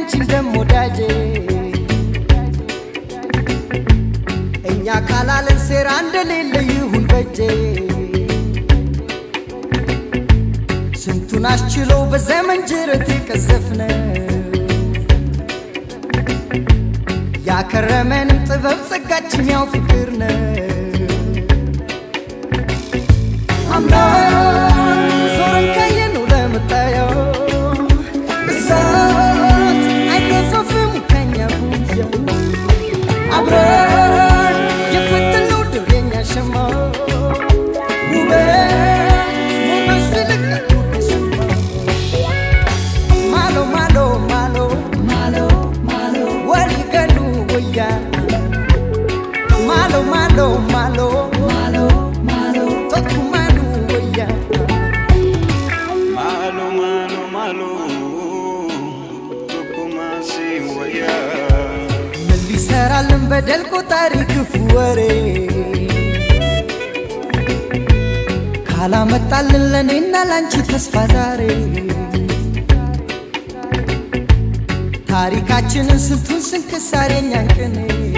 አንቺን ደሞ ወዳጄ እኛ ካላለን ሴራ እንደሌለ ይሁን በጄ ስንቱን አስችሎ በዘመን ጅረት የቀዘፍነ ያከረመንም ጥበብ ጸጋችን ያው ፍቅር ነው አምናን ዞረን ካየነው ለመታየው እሳት አይገፈፍም ከኛ ጉያ አብረን የፈተነው ድር የኛ ሸማ ውበት ሞገስ ልቀቱ ስማ ማሎ ማሎ ማሎ ማሎ ማሎ ወሊገሉ ወያ ማሎ ማሎ ማሎ ማሎ ማሎ ቶኩማሉ ወያ Malo, malo, malo, tukuma si waya. ምን ሊሰራልን በደል ቆጣሪ ክፉ ወሬ ካላመጣልን ለእኔና ላንቺ ተስፋ ዛሬ ታሪካችንን ስንቱን ስንክሳር የኛን ቅኔ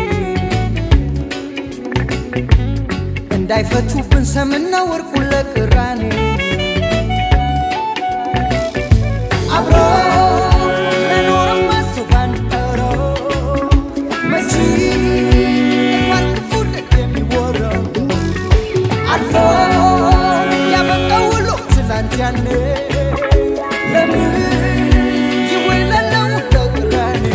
እንዳይፈቱብን ሰምና ወርቁን ለቅራኔ አብሮ ለኖርም ማሰብ አንቀረው መቼ እንኳን ክፉ ደግ የሚወራው አልፎ ያበቃው ውሎ ትላንት ያኔ ለምን ይወለለው ለቅራኔ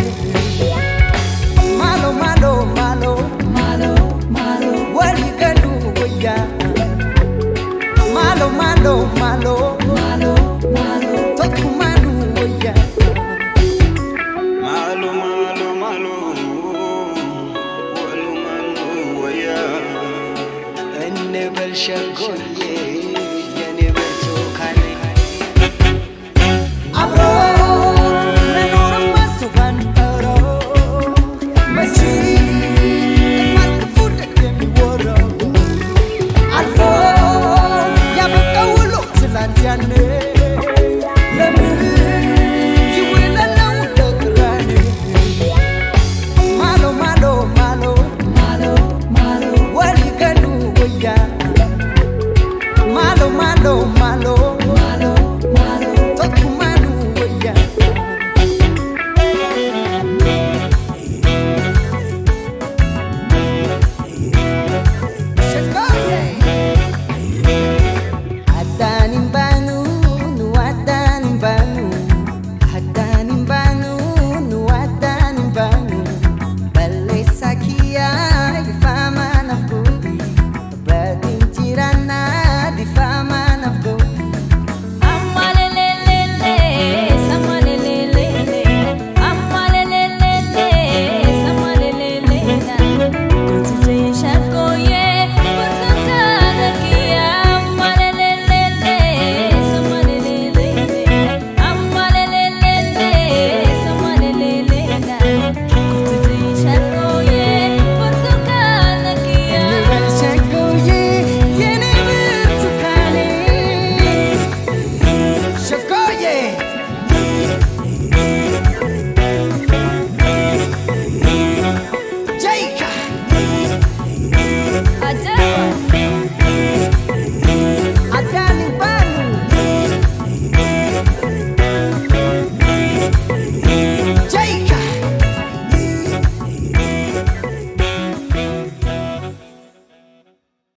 ማሎ ማሎ ማሎ ማሎ ማሎ ወሊገሉ ወያ ማሎ ማሎ ማሎ ማሎ ማሎ ቶኩማሉ ወያ Malo, malo, malo, walu manu waya. እንበል ሸጎዬ የኔ ብርቱካኔ አብሮ ለኖርም ማሰብ አንቀረው መቼ እንኳን ክፉ ደግ የሚወራው አልፎ ያበቃው ውሎ ትላንት ያኔ ለምን ይውለለው ለቅራኔ ማሎ ማሎ ማሎ ማሎ ማሎ ወሊገሉ ወያ ማሎ ማሎ ማሎ ማሎ ማሎ ቶኩማሉ ወያ Adanin banu, nu adanin banu, adanin banu, nu adanin banu. Balleessa kiyyaa difama naaf godhi, baadin jiraanna difama naaf godhi. Amalelelele, samalelelele, amalelelele, samalelelele. Kutuje shakoye, kutukana kia. Amalelelele, samalelelele, amalelelele, samalelelele. Kutuje shakoye, kutukana kia. እንበል ሸጎዬ የኔ ብርቱካኔ ሸጎዬ